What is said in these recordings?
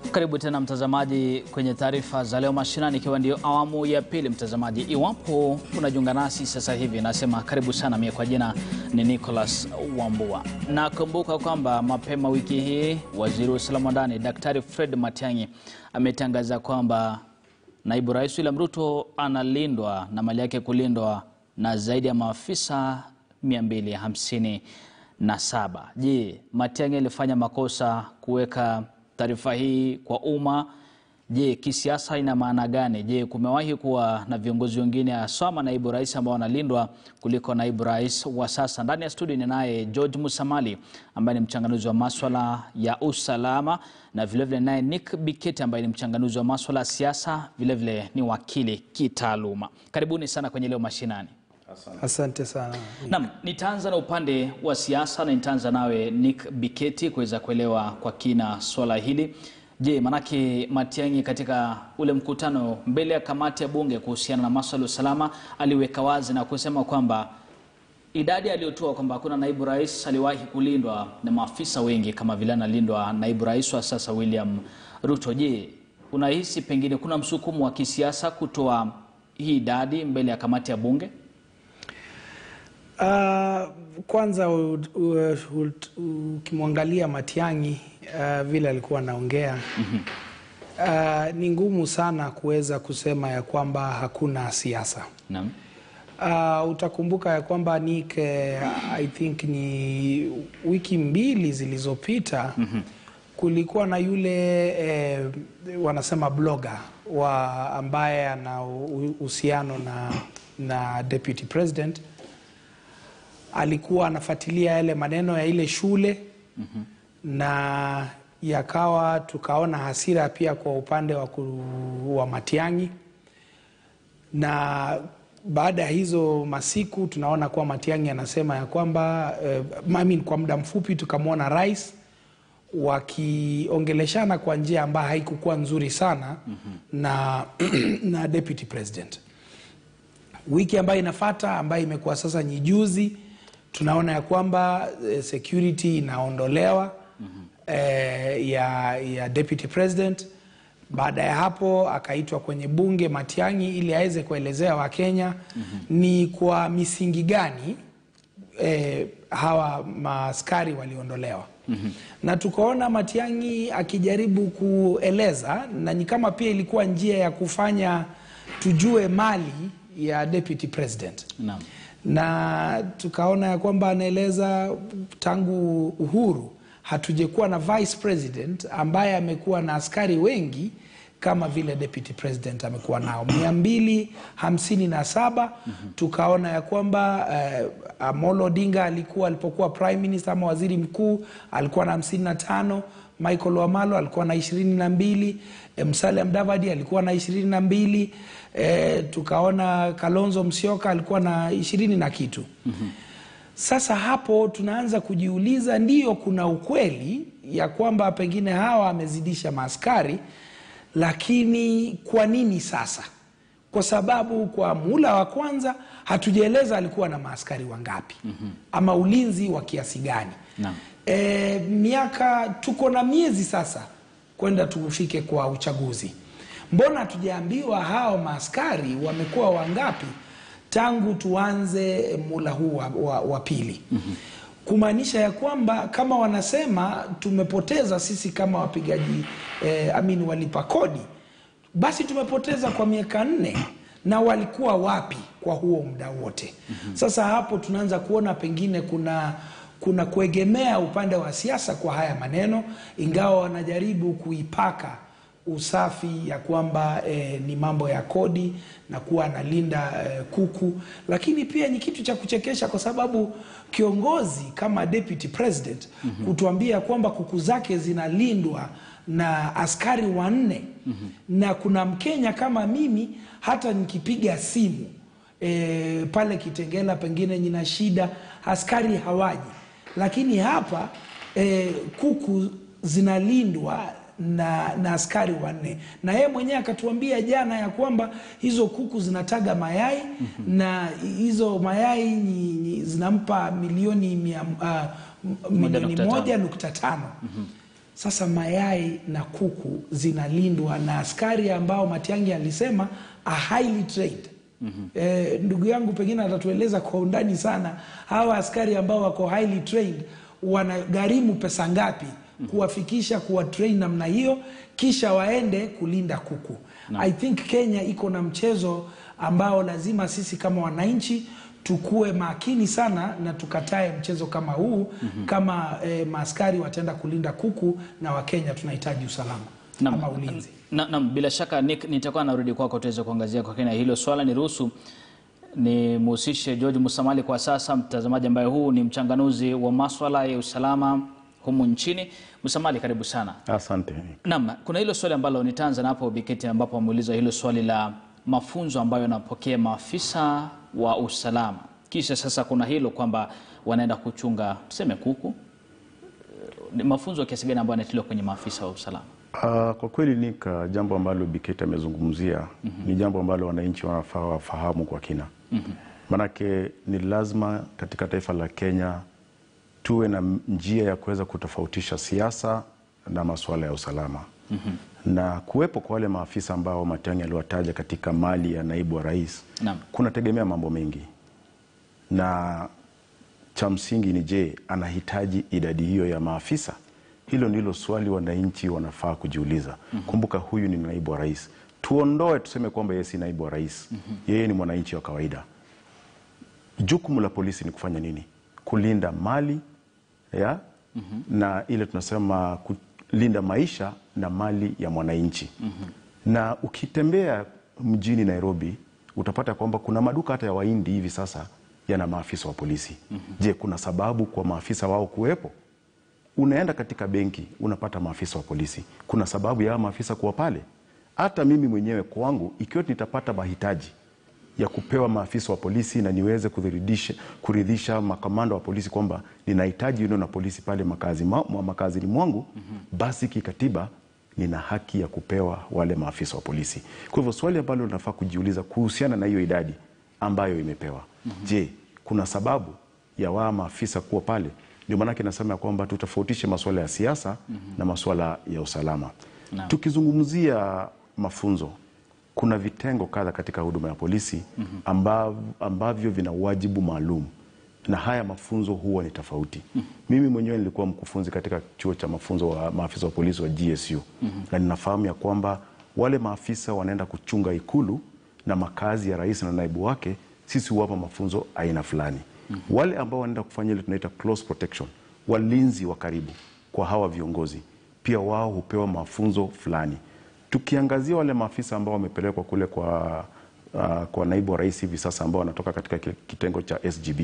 Karibu tena mtazamaji kwenye taarifa za leo mashinani, ikiwa ndio awamu ya pili. Mtazamaji, iwapo unajiunga nasi sasa hivi, nasema karibu sana. Mie kwa jina ni Nicholas Wambua. Nakumbuka kwamba mapema wiki hii waziri wa usalama wa ndani Daktari Fred Matiang'i ametangaza kwamba naibu rais William Ruto analindwa na mali yake kulindwa na zaidi ya maafisa 257. Je, Matiang'i alifanya makosa kuweka taarifa hii kwa umma? Je, kisiasa ina maana gani? Je, kumewahi kuwa na viongozi wengine haswa manaibu rais ambao wanalindwa kuliko naibu rais wa sasa? Ndani ya studio ni naye George Musamali ambaye ni mchanganuzi wa maswala ya usalama na vilevile naye Nick Biketi ambaye ni mchanganuzi wa maswala ya siasa, vilevile ni wakili kitaaluma. Karibuni sana kwenye leo mashinani. Asante sana. Naam, nitaanza na upande wa siasa na nitaanza nawe Nick Biketi kuweza kuelewa kwa kina swala hili. Je, manake Matiang'i katika ule mkutano mbele ya kamati ya bunge kuhusiana na masuala ya usalama aliweka wazi na kusema kwamba idadi aliyotoa kwamba hakuna naibu rais aliwahi kulindwa na maafisa wengi kama vile analindwa naibu rais wa sasa William Ruto. Je, unahisi pengine kuna msukumo wa kisiasa kutoa hii idadi mbele ya kamati ya bunge? Uh, kwanza u- u- u- ukimwangalia Matiang'i uh, vile alikuwa anaongea uh, ni ngumu sana kuweza kusema ya kwamba hakuna siasa. Naam. Uh, utakumbuka ya kwamba Nick, eh, I think ni wiki mbili zilizopita kulikuwa na yule eh, wanasema blogger wa ambaye ana u- uhusiano na, na deputy president alikuwa anafuatilia yale maneno ya ile shule na yakawa tukaona hasira pia kwa upande wa, ku, wa Matiang'i na baada ya hizo masiku tunaona kuwa Matiang'i anasema ya kwamba eh, I mean, kwa muda mfupi tukamwona rais wakiongeleshana kwa njia ambayo haikukuwa nzuri sana na, na deputy president wiki ambayo inafata ambayo imekuwa sasa ni juzi tunaona ya kwamba eh, security inaondolewa eh, ya, ya deputy president baada ya hapo akaitwa kwenye bunge Matiang'i ili aweze kuelezea Wakenya ni kwa misingi gani eh, hawa maaskari waliondolewa na tukaona Matiang'i akijaribu kueleza na ni kama pia ilikuwa njia ya kufanya tujue mali ya deputy president Naam. na tukaona ya kwamba anaeleza tangu uhuru hatujekuwa na vice president ambaye amekuwa na askari wengi kama vile deputy president amekuwa nao mia mbili hamsini na saba tukaona ya kwamba eh, Amolo Odinga alikuwa alipokuwa prime minister ama waziri mkuu alikuwa na hamsini na tano Michael Wamalo alikuwa na ishirini na mbili eh, Musalia Mudavadi alikuwa na ishirini na mbili eh, tukaona Kalonzo Musyoka alikuwa na ishirini na kitu sasa hapo tunaanza kujiuliza, ndiyo kuna ukweli ya kwamba pengine hawa amezidisha maaskari, lakini kwa nini sasa? Kwa sababu kwa muhula wa kwanza hatujaeleza alikuwa na maaskari wangapi ama ulinzi wa kiasi gani. Naam. E, miaka tuko na miezi sasa kwenda tufike kwa uchaguzi, mbona hatujaambiwa hao maaskari wamekuwa wangapi tangu tuanze mula huu wa, wa, wa pili kumaanisha ya kwamba kama wanasema tumepoteza sisi kama wapigaji eh, amini walipa kodi, basi tumepoteza kwa miaka nne na walikuwa wapi kwa huo muda wote? Sasa hapo tunaanza kuona pengine kuna kuna kuegemea upande wa siasa kwa haya maneno, ingawa wanajaribu kuipaka usafi ya kwamba eh, ni mambo ya kodi na kuwa analinda eh, kuku, lakini pia ni kitu cha kuchekesha kwa sababu kiongozi kama deputy president kutuambia kwamba kuku zake zinalindwa na askari wanne na kuna Mkenya kama mimi hata nikipiga simu e, pale Kitengela pengine nina shida, askari hawaji, lakini hapa e, kuku zinalindwa na, na askari wanne na yeye mwenyewe akatuambia jana ya kwamba hizo kuku zinataga mayai na hizo mayai ni, ni, zinampa milioni mia, uh, milioni nukta tano. moja nukta tano Sasa mayai na kuku zinalindwa na askari ambao Matiang'i alisema are highly trained. Eh, ndugu yangu pengine atatueleza kwa undani sana hawa askari ambao wako highly trained wanagharimu pesa ngapi kuwafikisha kuwa train namna hiyo kisha waende kulinda kuku. I think Kenya iko na mchezo ambao lazima sisi kama wananchi tukue makini sana na tukatae mchezo kama huu kama eh, maaskari wataenda kulinda kuku na Wakenya tunahitaji usalama Naam. ama ulinzi. Na, na, bila shaka Nick, nitakuwa narudi kwako tuweze kuangazia kwa kina hilo swala. Niruhusu nimhusishe George Musamali kwa sasa, mtazamaji ambaye huu ni mchanganuzi wa maswala ya usalama humu nchini. Musamali, karibu sana. Asante. Naam, kuna hilo swali ambalo nitaanza napo Biketi, ambapo ameuliza hilo swali la mafunzo ambayo wanapokea maafisa wa usalama, kisha sasa kuna hilo kwamba wanaenda kuchunga tuseme kuku. Ni mafunzo kiasi gani ambayo yanatiliwa kwenye maafisa wa usalama? Uh, kwa kweli Nika, jambo ambalo Biketi amezungumzia ni jambo ambalo wananchi wanafaa wafahamu kwa kina. Maanake ni lazima katika taifa la Kenya tuwe na njia ya kuweza kutofautisha siasa na masuala ya usalama na kuwepo kwa wale maafisa ambao Matiang'i aliwataja katika mali ya naibu wa rais Naam. kunategemea mambo mengi na cha msingi ni je, anahitaji idadi hiyo ya maafisa? Hilo ndilo swali wananchi wanafaa kujiuliza. Kumbuka huyu ni naibu wa rais, tuondoe tuseme kwamba yeye si naibu wa rais, yeye ni mwananchi wa kawaida. Jukumu la polisi ni kufanya nini? Kulinda mali ya na ile tunasema kulinda maisha na mali ya mwananchi. Na ukitembea mjini Nairobi utapata kwamba kuna maduka hata ya Wahindi hivi sasa yana maafisa wa polisi. Je, kuna sababu kwa maafisa wao kuwepo? Unaenda katika benki unapata maafisa wa polisi, kuna sababu ya hawa maafisa kuwa pale? Hata mimi mwenyewe kwangu, ikiwa nitapata mahitaji ya kupewa maafisa wa polisi na niweze kuridhisha, kuridhisha makamanda wa polisi kwamba ninahitaji yule na polisi pale makazi ma, mwa- makazini mwangu basi kikatiba nina haki ya kupewa wale maafisa wa polisi. Kwa hivyo swali ambalo linafaa kujiuliza kuhusiana na hiyo idadi ambayo imepewa, je, kuna sababu ya waa maafisa kuwa pale? Ndio maanake nasema ya kwamba tutofautishe masuala ya siasa na masuala ya usalama. Naam. Tukizungumzia mafunzo kuna vitengo kadha katika huduma ya polisi ambav, ambavyo vina wajibu maalum na haya mafunzo huwa ni tofauti. Mimi mwenyewe nilikuwa mkufunzi katika chuo cha mafunzo wa maafisa wa polisi wa GSU na ninafahamu ya kwamba wale maafisa wanaenda kuchunga ikulu na makazi ya rais na naibu wake, sisi huwapa mafunzo aina fulani. Wale ambao wanaenda kufanya ile tunaita close protection, walinzi wa karibu kwa hawa viongozi, pia wao hupewa mafunzo fulani tukiangazia wale maafisa ambao wamepelekwa kule kwa, uh, kwa naibu wa rais hivi sasa ambao wanatoka katika kile kitengo cha SGB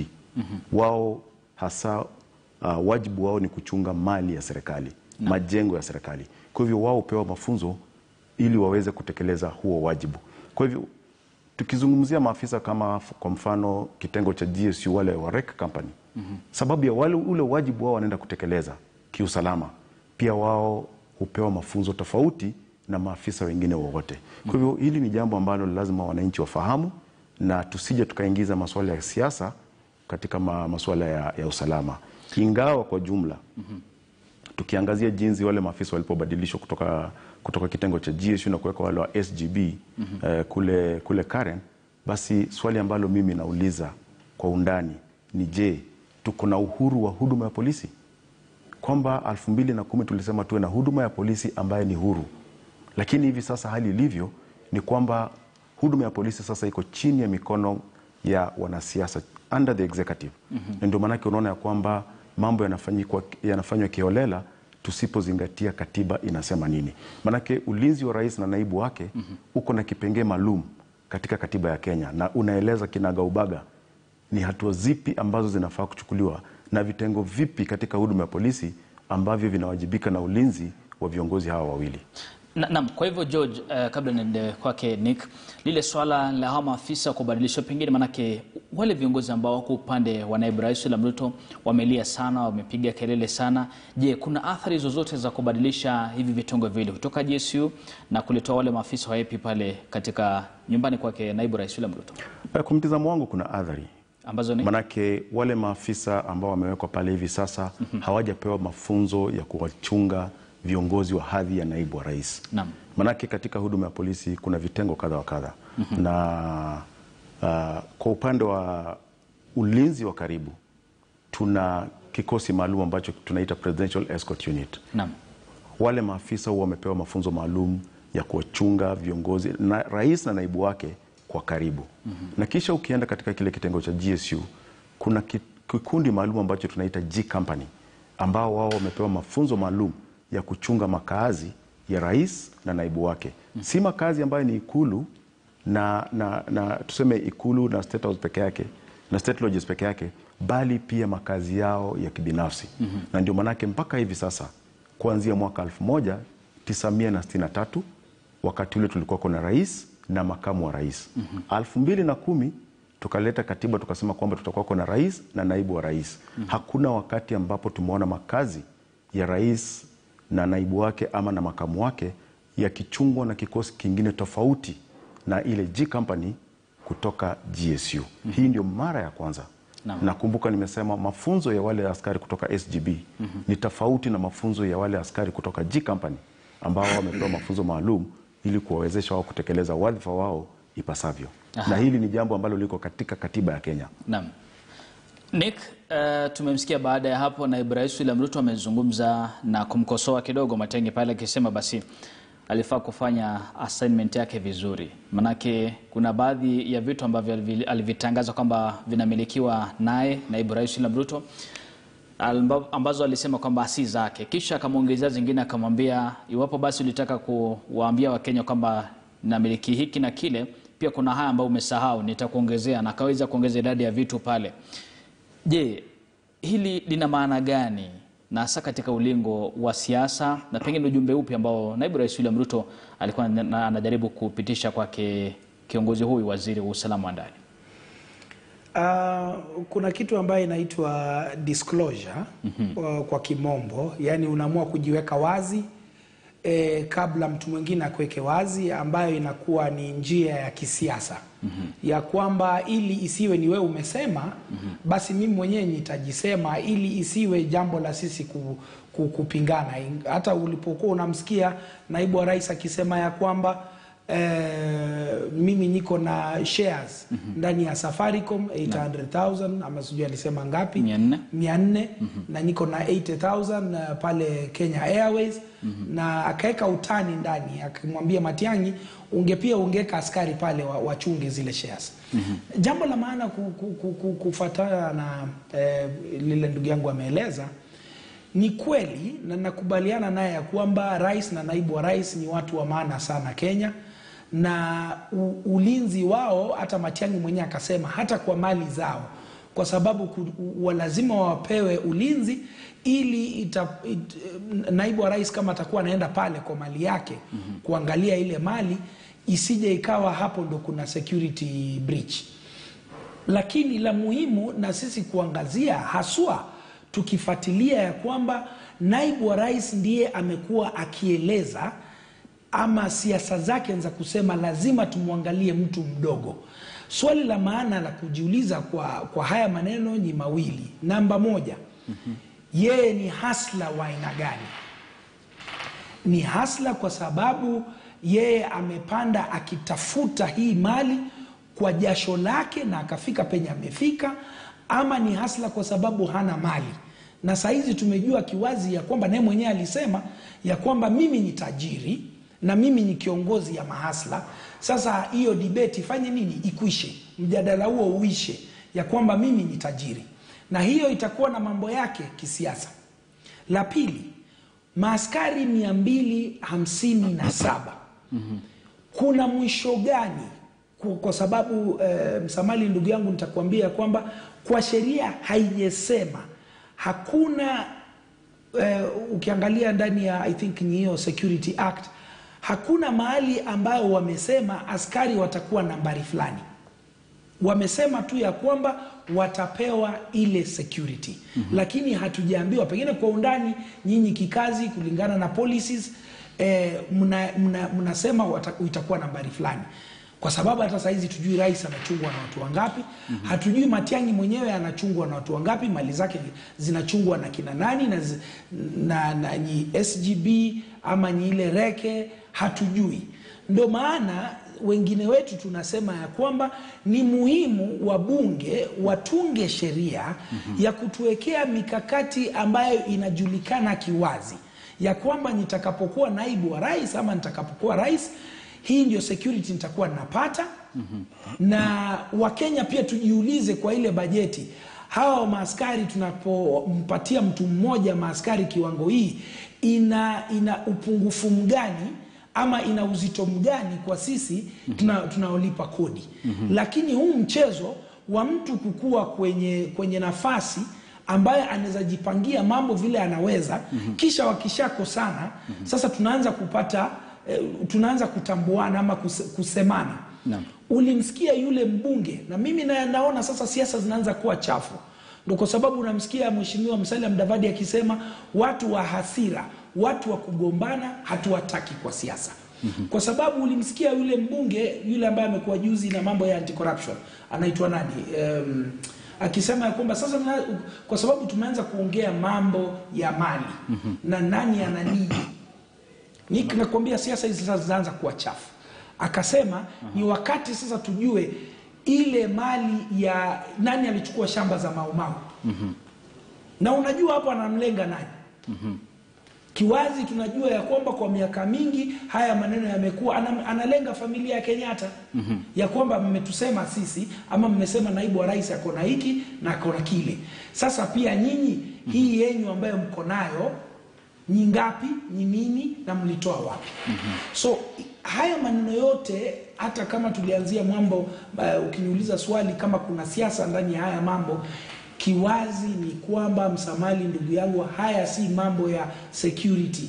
wao hasa uh, wajibu wao ni kuchunga mali ya serikali majengo ya serikali. Kwa hivyo wao hupewa mafunzo ili waweze kutekeleza huo wajibu. Kwa hivyo tukizungumzia maafisa kama f- kwa mfano kitengo cha GSU wale wa REC company sababu ya wale ule wajibu wao wanaenda kutekeleza kiusalama, pia wao hupewa mafunzo tofauti na maafisa wengine wowote. Kwa hivyo hili ni jambo ambalo lazima wananchi wafahamu, na tusije tukaingiza masuala ya siasa katika ma, masuala ya, ya usalama, ingawa kwa jumla tukiangazia jinsi wale maafisa walipobadilishwa kutoka, kutoka kitengo cha GSU na kuweka wale wa SGB eh, kule, kule Karen, basi swali ambalo mimi nauliza kwa undani ni je, tuko na uhuru wa huduma ya polisi? Kwamba elfu mbili na kumi tulisema tuwe na huduma ya polisi ambaye ni huru, lakini hivi sasa hali ilivyo ni kwamba huduma ya polisi sasa iko chini ya mikono ya wanasiasa under the executive na ndio maanake unaona ya kwamba mambo yanafanyikwa- yanafanywa kiholela tusipozingatia katiba inasema nini. Maanake ulinzi wa rais na naibu wake uko na kipengee maalum katika katiba ya Kenya na unaeleza kinagaubaga ni hatua zipi ambazo zinafaa kuchukuliwa na vitengo vipi katika huduma ya polisi ambavyo vinawajibika na ulinzi wa viongozi hawa wawili. Na- Naam, kwa hivyo George, uh, kabla niende kwake Nick, lile swala la hawa maafisa kubadilishwa, pengine manake wale viongozi ambao wako upande wa naibu rais William Ruto wamelia sana, wamepiga kelele sana. Je, kuna athari zozote za kubadilisha hivi vitengo viwili kutoka GSU na kuletoa wale maafisa wa AP pale katika nyumbani kwake naibu rais William Ruto Eh, Kwa mtizamo wangu kuna athari ambazo ni Manake wale maafisa ambao wamewekwa pale hivi sasa hawajapewa mafunzo ya kuwachunga viongozi wa hadhi ya naibu wa rais. Naam. Manake katika huduma ya polisi kuna vitengo kadha wa kadha na uh, kwa upande wa ulinzi wa karibu tuna kikosi maalum ambacho tunaita Presidential Escort Unit. Naam. Wale maafisa huwa wamepewa mafunzo maalum ya kuwachunga viongozi na rais na naibu wake kwa karibu na kisha ukienda katika kile kitengo cha GSU kuna ki- kikundi maalum ambacho tunaita G Company ambao wao wamepewa mafunzo maalum ya kuchunga makaazi ya rais na naibu wake, si makazi ambayo ni ikulu na, na, na tuseme ikulu na state house peke yake na state lodges peke yake, bali pia makazi yao ya kibinafsi na ndio manake mpaka hivi sasa kuanzia mwaka 1963 wakati ule tulikuwa kuna rais na makamu wa rais. elfu mbili na kumi tukaleta katiba tukasema kwamba tutakuwa kuna rais na naibu wa rais. Hakuna wakati ambapo tumeona makazi ya rais na naibu wake ama na makamu wake yakichungwa na kikosi kingine tofauti na ile G Company kutoka GSU. Hii ndio mara ya kwanza. Naam. Nakumbuka nimesema mafunzo ya wale askari kutoka SGB ni tofauti na mafunzo ya wale askari kutoka G Company ambao wamepewa mafunzo maalum ili kuwawezesha wao kutekeleza wadhifa wao ipasavyo. Na hili ni jambo ambalo liko katika katiba ya Kenya. Naam. Nick, uh, tumemsikia baada ya hapo naibu rais William Ruto amezungumza na kumkosoa kidogo Matiang'i pale akisema basi alifaa kufanya assignment yake vizuri, manake kuna baadhi ya vitu ambavyo alivi- alivitangaza kwamba vinamilikiwa naye naibu rais William Ruto amba- ambazo alisema kwamba si zake, kisha akamwongezea zingine akamwambia, iwapo basi ulitaka kuwaambia Wakenya kwamba namiliki hiki na kile, pia kuna haya ambayo umesahau, nitakuongezea, na akaweza kuongeza idadi ya vitu pale. Je, hili lina maana gani na hasa katika ulingo wa siasa, na pengine ujumbe upi ambao naibu rais William Ruto alikuwa na- na- anajaribu kupitisha kwake kiongozi huyu, waziri wa usalama wa ndani? Uh, kuna kitu ambayo inaitwa disclosure uh, kwa kimombo, yaani unaamua kujiweka wazi eh, kabla mtu mwingine akuweke wazi, ambayo inakuwa ni njia ya kisiasa ya kwamba ili isiwe ni wewe umesema basi mimi mwenyewe nitajisema, ili isiwe jambo la sisi ku, ku, kupingana. Hata ulipokuwa unamsikia naibu wa rais akisema ya kwamba eh, mimi niko na shares ndani ya Safaricom 800,000 ama sijui alisema ngapi Mia nne. mia nne na niko na 80,000 uh, pale Kenya Airways na akaweka utani ndani akimwambia Matiang'i unge pia ungeweka askari pale wa- wachunge zile shares. Jambo la maana ku, ku, ku, ku, kufuatana na eh, lile ndugu yangu ameeleza ni kweli na nakubaliana naye ya kwamba rais na naibu wa rais ni watu wa maana sana Kenya na u, ulinzi wao, hata Matiang'i mwenyewe akasema hata kwa mali zao, kwa sababu ku, wa lazima wapewe ulinzi ili ita, it, naibu wa rais kama atakuwa anaenda pale kwa mali yake kuangalia ile mali isije ikawa hapo ndo kuna security breach lakini la muhimu na sisi kuangazia haswa tukifuatilia ya kwamba naibu wa rais ndiye amekuwa akieleza ama siasa zake za kusema lazima tumwangalie mtu mdogo. Swali la maana la kujiuliza kwa, kwa haya maneno ni mawili. Namba moja, yeye ni hasla wa aina gani? ni hasla kwa sababu yeye amepanda akitafuta hii mali kwa jasho lake na akafika penye amefika, ama ni hasla kwa sababu hana mali. Na sahizi tumejua kiwazi ya kwamba naye mwenyewe alisema ya kwamba mimi ni tajiri na mimi ni kiongozi ya mahasla. Sasa hiyo debate ifanye nini? Ikwishe, mjadala huo uishe, ya kwamba mimi ni tajiri, na hiyo itakuwa na mambo yake kisiasa. La pili, maaskari mia mbili hamsini na saba kuna mwisho gani? Ku- Kwa sababu eh, msamali ndugu yangu, nitakuambia kwamba kwa sheria haijasema hakuna eh, ukiangalia ndani ya I think ni hiyo Security Act hakuna mahali ambayo wamesema askari watakuwa nambari fulani wamesema tu ya kwamba watapewa ile security lakini hatujaambiwa pengine kwa undani nyinyi kikazi kulingana na policies eh, mna- mna- mnasema wata- itakuwa nambari fulani kwa sababu hata sahizi tujui rais anachungwa na watu wangapi mm-hmm. hatujui Matiang'i mwenyewe anachungwa na watu wangapi, mali zake zinachungwa na kina nani na, zi- na, na ni SGB ama ni ile reke, hatujui. Ndo maana wengine wetu tunasema ya kwamba ni muhimu wabunge watunge sheria mm-hmm. ya kutuwekea mikakati ambayo inajulikana kiwazi ya kwamba nitakapokuwa naibu wa rais ama nitakapokuwa rais hii ndio security nitakuwa napata mm-hmm. na wakenya pia tujiulize kwa ile bajeti hawa maaskari tunapompatia mtu mmoja maaskari kiwango hii ina ina upungufu mgani ama ina uzito mgani kwa sisi tuna, tunaolipa kodi mm-hmm. lakini huu mchezo wa mtu kukua kwenye kwenye nafasi ambaye anaweza jipangia mambo vile anaweza mm-hmm. kisha wakishakosana mm-hmm. sasa tunaanza kupata eh, tunaanza kutambuana ama kuse, kusemana Naam. ulimsikia yule mbunge na mimi na, naona sasa siasa zinaanza kuwa chafu ndo kwa sababu unamsikia mheshimiwa Musalia Mudavadi akisema watu wa hasira watu wa kugombana hatuwataki kwa siasa mm-hmm. kwa sababu ulimsikia yule mbunge yule ambaye amekuwa juzi na mambo ya anti corruption anaitwa nani um, akisema ya kwamba sasa mna, kwa sababu tumeanza kuongea mambo ya mali mm-hmm. na nani ana nini ni nakwambia siasa hizi sasa zinaanza kuwa chafu akasema ni wakati sasa tujue ile mali ya nani alichukua shamba za maumau mm-hmm. na unajua hapo anamlenga nani mm-hmm. kiwazi tunajua ya kwamba kwa miaka mingi haya maneno yamekuwa ana, analenga familia ya kenyatta mm-hmm. ya kwamba mmetusema sisi ama mmesema naibu wa rais ako na hiki na ako na kile sasa pia nyinyi mm-hmm. hii yenyu ambayo mko nayo ni ngapi ni nini na mlitoa wapi mm-hmm. so haya maneno yote hata kama tulianzia mambo uh, ukiniuliza swali kama kuna siasa ndani ya haya mambo kiwazi ni kwamba msamali ndugu yangu haya si mambo ya security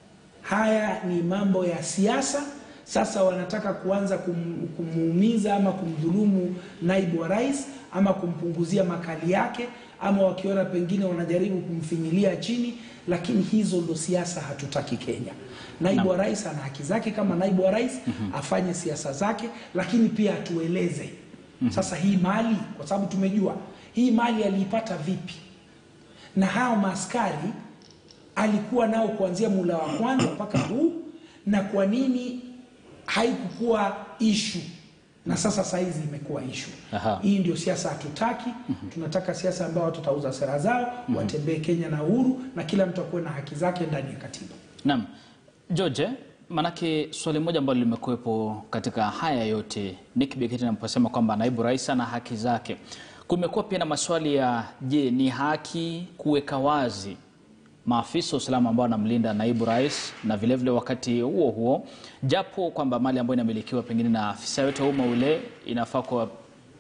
haya ni mambo ya siasa sasa wanataka kuanza kum, kumuumiza ama kumdhulumu naibu wa rais ama kumpunguzia makali yake ama wakiona pengine wanajaribu kumfinyilia chini lakini hizo ndo siasa hatutaki kenya naibu wa rais ana haki zake kama naibu wa rais mm-hmm. afanye siasa zake lakini pia atueleze mm-hmm. sasa hii mali kwa sababu tumejua hii mali aliipata vipi na hao maaskari alikuwa nao kuanzia mula wa kwanza mpaka huu na kwa nini haikukuwa ishu na sasa saizi imekuwa ishu Aha. hii ndio siasa hatutaki mm-hmm. tunataka siasa ambao watu watauza sera zao mm-hmm. watembee kenya na uhuru na kila mtu akuwe na haki zake ndani ya katiba Naam. George, manake swali moja ambalo limekuwepo katika haya yote Nick Biketi anaposema kwamba naibu rais ana haki zake, kumekuwa pia na maswali ya je, ni haki kuweka wazi maafisa wa usalama ambao wanamlinda naibu rais, na vilevile vile wakati huo huo, japo kwamba mali ambayo inamilikiwa pengine na afisa yote wa umma ule inafaa kuwa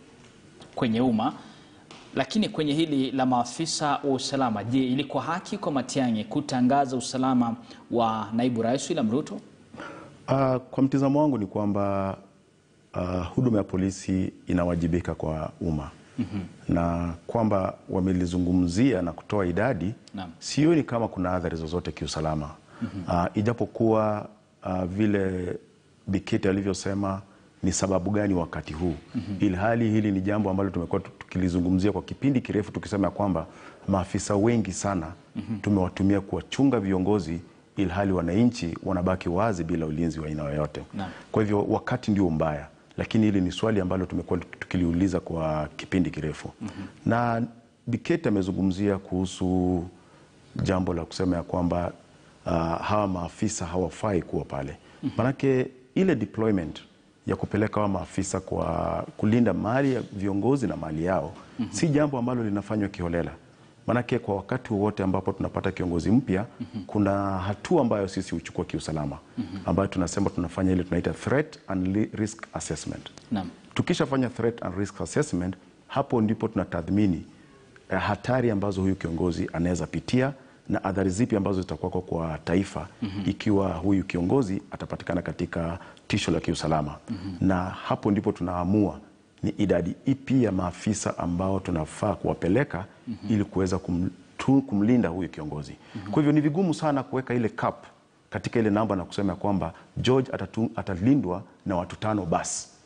kwenye umma, lakini kwenye hili la maafisa wa usalama, je, ilikuwa haki kwa Matiang'i kutangaza usalama wa naibu rais William Ruto? Uh, kwa mtizamo wangu ni kwamba uh, huduma ya polisi inawajibika kwa umma mm-hmm. na kwamba wamelizungumzia na kutoa idadi Naam. sioni kama kuna athari zozote kiusalama mm-hmm. uh, ijapokuwa uh, vile Biketi alivyosema ni sababu gani wakati huu mm-hmm. ilhali hili ni jambo ambalo tumekuwa tukilizungumzia kwa kipindi kirefu tukisema ya kwamba maafisa wengi sana mm-hmm. tumewatumia kuwachunga viongozi ilhali wananchi wanabaki wazi bila ulinzi wa aina yoyote. Naam. Kwa hivyo wakati ndio mbaya, lakini hili ni swali ambalo tumekuwa tukiliuliza kwa kipindi kirefu mm-hmm. na Biketi amezungumzia kuhusu jambo la kusema ya kwamba uh, hawa maafisa hawafai kuwa pale mm-hmm. manake ile deployment ya kupeleka hawa maafisa kwa kulinda mali ya viongozi na mali yao mm-hmm. si jambo ambalo linafanywa kiholela Manake kwa wakati wowote ambapo tunapata kiongozi mpya mm-hmm. kuna hatua ambayo sisi huchukua kiusalama mm-hmm. ambayo tunasema tunafanya ile tunaita threat and li- risk assessment. Naam. Tukishafanya threat and risk assessment, hapo ndipo tunatathmini eh, hatari ambazo huyu kiongozi anaweza pitia na athari zipi ambazo zitakuwako kwa taifa mm-hmm. ikiwa huyu kiongozi atapatikana katika tisho la kiusalama mm-hmm. na hapo ndipo tunaamua ni idadi ipi ya maafisa ambao tunafaa kuwapeleka mm-hmm. ili kuweza kum, tu, kumlinda huyu kiongozi mm-hmm. kwa hivyo ni vigumu sana kuweka ile cap katika ile namba na kusema kwamba George atatu, atalindwa na watu tano basi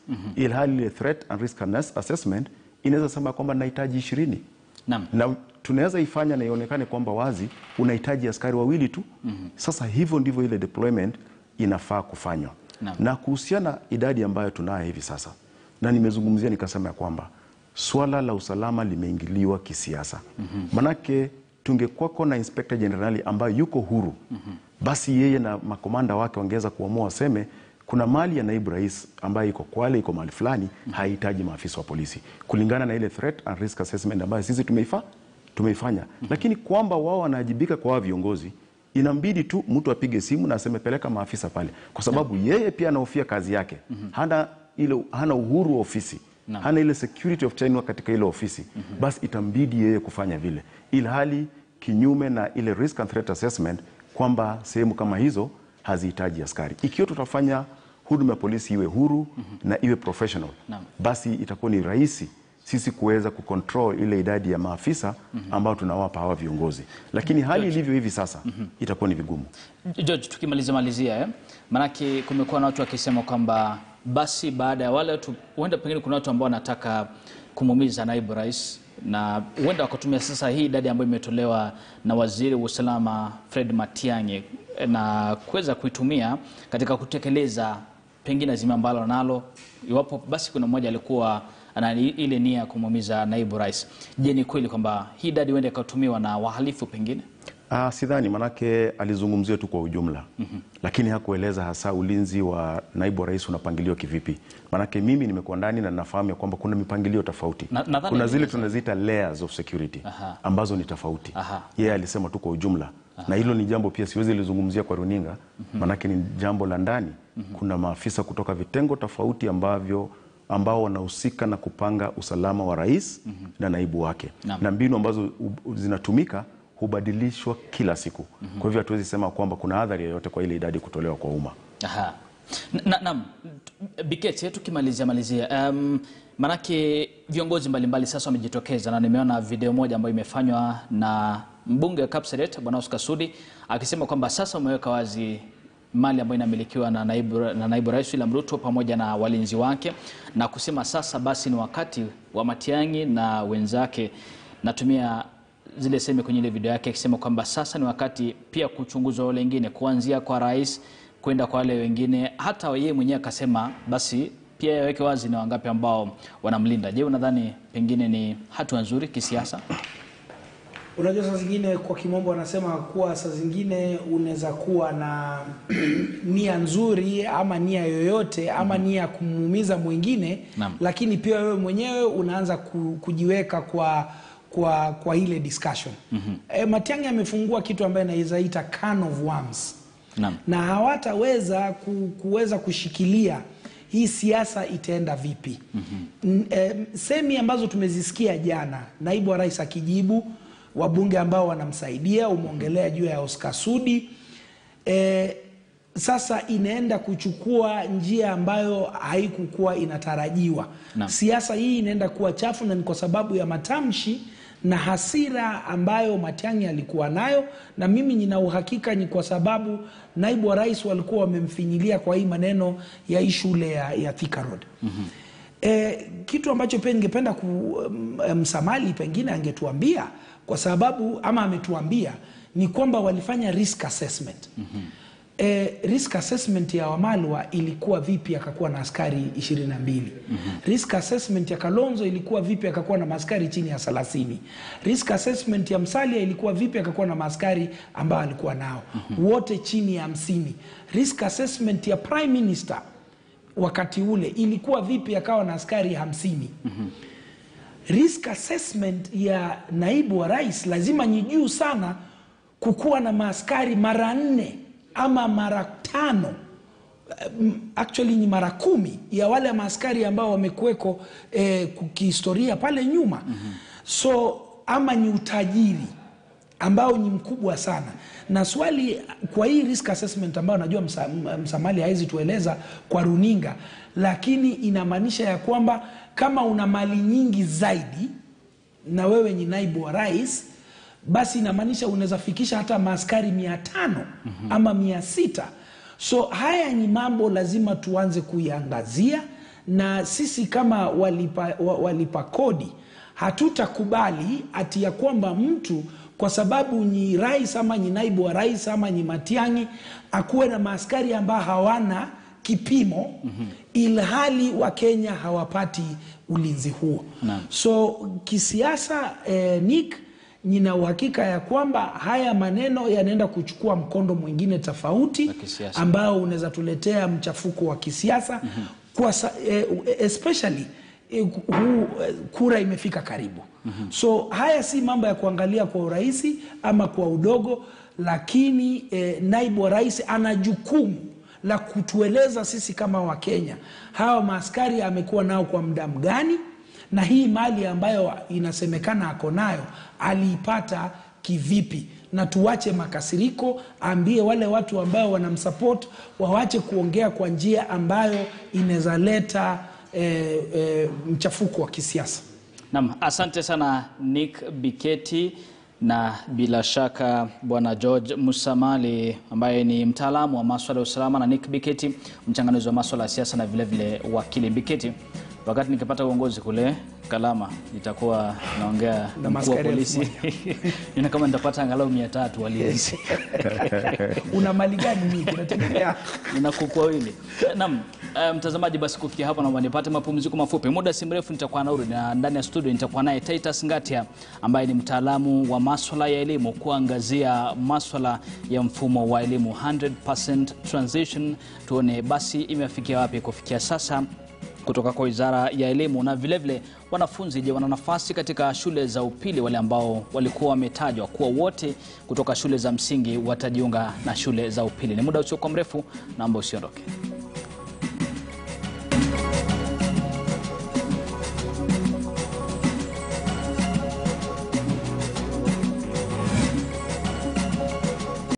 ilhali ile threat and risk assessment inaweza sema kwamba nahitaji ishirini Naam. na tunaweza ifanya na ionekane kwamba wazi unahitaji askari wawili tu sasa hivyo ndivyo ile deployment inafaa kufanywa Naam. na kuhusiana idadi ambayo tunayo hivi sasa na nimezungumzia nikasema ya kwamba swala la usalama limeingiliwa kisiasa manake tungekuwako na inspector generali ambayo yuko huru basi yeye na makomanda wake wangeweza kuamua waseme kuna mali ya naibu rais ambayo iko Kwale, iko mahali fulani, hahitaji maafisa wa polisi kulingana na ile threat and risk assessment ambayo sisi tumeifa, tumeifanya. Lakini kwamba wao wanaajibika kwa wao viongozi, inambidi tu mtu apige simu na aseme peleka maafisa pale, kwa sababu yeye pia anahofia kazi yake. Hana ile, hana uhuru wa ofisi hana ile security of tenure katika ile ofisi basi itambidi yeye kufanya vile, ilhali kinyume na ile risk and threat assessment kwamba sehemu kama hizo hazihitaji askari. Ikiwa tutafanya huduma ya polisi iwe huru na iwe professional, Naam. basi itakuwa ni rahisi sisi kuweza kucontrol ile idadi ya maafisa ambao tunawapa hawa viongozi, lakini hali ilivyo hivi sasa itakuwa ni vigumu. George, tukimalizia malizia eh? Maanake kumekuwa na watu wakisema kwamba basi baada ya wale watu, huenda pengine kuna watu ambao wanataka kumuumiza naibu rais na huenda wakatumia sasa hii idadi ambayo imetolewa na waziri wa usalama Fred Matiang'i eh, na kuweza kuitumia katika kutekeleza pengine azima ambalo nalo, iwapo basi kuna mmoja alikuwa ana ile nia ya kumuumiza naibu rais. Je, ni kweli kwamba hii idadi huenda ikatumiwa na wahalifu pengine? Ah, sidhani, manake alizungumzia tu kwa ujumla lakini hakueleza hasa ulinzi wa naibu wa rais unapangiliwa kivipi. Manake mimi nimekuwa ndani na nafahamu ya kwamba kuna mipangilio tofauti. Na- nadhani kuna zile alieleza. tunaziita layers of security Aha. ambazo ni tofauti. Aha. Yeye alisema tu kwa ujumla na hilo ni jambo pia siwezi lizungumzia kwa runinga manake ni jambo la ndani. Kuna maafisa kutoka vitengo tofauti ambavyo ambao wanahusika na kupanga usalama wa rais na naibu wake Naam. na mbinu ambazo u- zinatumika hubadilishwa kila siku. Kwa hivyo hatuwezi sema kwamba kuna adhari yoyote kwa ile idadi kutolewa kwa umma. Aha. Na- Naam, Biketi, tukimalizia malizia, um, manake viongozi mbalimbali sasa wamejitokeza na nimeona video moja ambayo imefanywa na mbunge wa Kapseret Bwana Oscar Sudi akisema kwamba sasa umeweka wazi mali ambayo inamilikiwa na naibu, na naibu rais William Ruto pamoja na walinzi wake na kusema sasa basi ni wakati wa Matiang'i na wenzake natumia zile seme kwenye ile video yake akisema kwamba sasa ni wakati pia kuchunguzwa wale wengine kuanzia kwa rais kwenda kwa wale wengine. Hata yeye mwenyewe akasema basi pia yaweke wazi ni wangapi ambao wanamlinda. Je, unadhani pengine ni hatua nzuri kisiasa? Unajua, saa zingine kwa kimombo wanasema kuwa saa zingine unaweza kuwa na nia nzuri ama nia yoyote ama nia ya kumuumiza mwingine Naam. lakini pia wewe mwenyewe unaanza ku- kujiweka kwa kwa kwa ile discussion. E, Matiang'i amefungua kitu ambaye anaweza ita can of worms Naam. na hawataweza ku, kuweza kushikilia hii siasa itaenda vipi. mm semi ambazo tumezisikia jana, naibu wa rais akijibu, wabunge ambao wanamsaidia, umeongelea juu ya Oscar Sudi e, sasa inaenda kuchukua njia ambayo haikukuwa inatarajiwa. Naam. Siasa hii inaenda kuwa chafu na ni kwa sababu ya matamshi na hasira ambayo Matiang'i alikuwa nayo, na mimi nina uhakika ni kwa sababu naibu wa rais walikuwa wamemfinyilia kwa hii maneno ya hii shule ya, ya Thika Road. E, kitu ambacho pia ningependa kumsamali pengine angetuambia kwa sababu ama ametuambia ni kwamba walifanya risk assessment. E, risk assessment ya Wamalwa ilikuwa vipi akakuwa na askari 22? Risk assessment ya Kalonzo ilikuwa vipi akakuwa na maaskari chini ya 30? Risk assessment ya Msalia ilikuwa vipi akakuwa na maaskari ambao alikuwa nao wote chini ya 50? Risk assessment ya Prime Minister wakati ule ilikuwa vipi akawa na askari hamsini? Risk assessment ya naibu wa rais lazima ni juu sana, kukuwa na maaskari mara nne ama mara tano um, actually ni mara kumi ya wale maaskari ambao wamekuweko eh, kihistoria pale nyuma so ama ni utajiri ambao ni mkubwa sana na swali kwa hii risk assessment ambayo najua msa, m- msamali hawezi tueleza kwa runinga lakini inamaanisha ya kwamba kama una mali nyingi zaidi na wewe ni naibu wa rais basi inamaanisha unaweza fikisha hata maaskari mia tano ama mia sita so haya ni mambo lazima tuanze kuiangazia na sisi kama walipa, wa- walipa kodi hatutakubali ati ya kwamba mtu kwa sababu ni rais ama ni naibu wa rais ama ni Matiang'i akuwe na maaskari ambao hawana kipimo mm-hmm. ilhali Wakenya hawapati ulinzi huo Naam. so kisiasa eh, Nick nina uhakika ya kwamba haya maneno yanaenda kuchukua mkondo mwingine tofauti Wa kisiasa. ambao unaweza tuletea mchafuko wa kisiasa mm-hmm. kwa sa, eh, especially eh, huu eh, kura imefika karibu mm-hmm. so haya si mambo ya kuangalia kwa urahisi ama kwa udogo lakini eh, naibu wa rais ana jukumu la kutueleza sisi kama wakenya hawa maaskari amekuwa nao kwa muda mgani na hii mali ambayo inasemekana ako nayo aliipata kivipi na tuwache makasiriko aambie wale watu ambao wanamsupport wawache kuongea kwa njia ambayo inaweza leta eh, eh, mchafuko wa kisiasa Naam, asante sana Nick Biketi na bila shaka bwana George Musamali ambaye ni mtaalamu wa maswala ya usalama na Nick Biketi mchanganuzi wa maswala ya siasa na vile vile wakili Biketi. Wakati nikipata uongozi kule Kalama nitakuwa naongea na mkuu wa maaskari polisi nina kama nitapata angalau mia tatu walinzi una mali gani mingi inategemea nina kuku wawili. Naam, eh, mtazamaji, basi kufikia hapa naomba nipate mapumziko mafupi. Muda si mrefu nitakuwa narudi na ndani ya studio nitakuwa naye Titus Ngatia ambaye ni mtaalamu wa maswala ya elimu kuangazia maswala ya mfumo wa elimu 100% transition. Tuone basi imefikia wapi kufikia sasa kutoka kwa Wizara ya Elimu na vilevile vile, wanafunzi je, wana nafasi katika shule za upili? Wale ambao walikuwa wametajwa kuwa wote kutoka shule za msingi watajiunga na shule za upili. Ni muda usiokuwa mrefu, naomba usiondoke.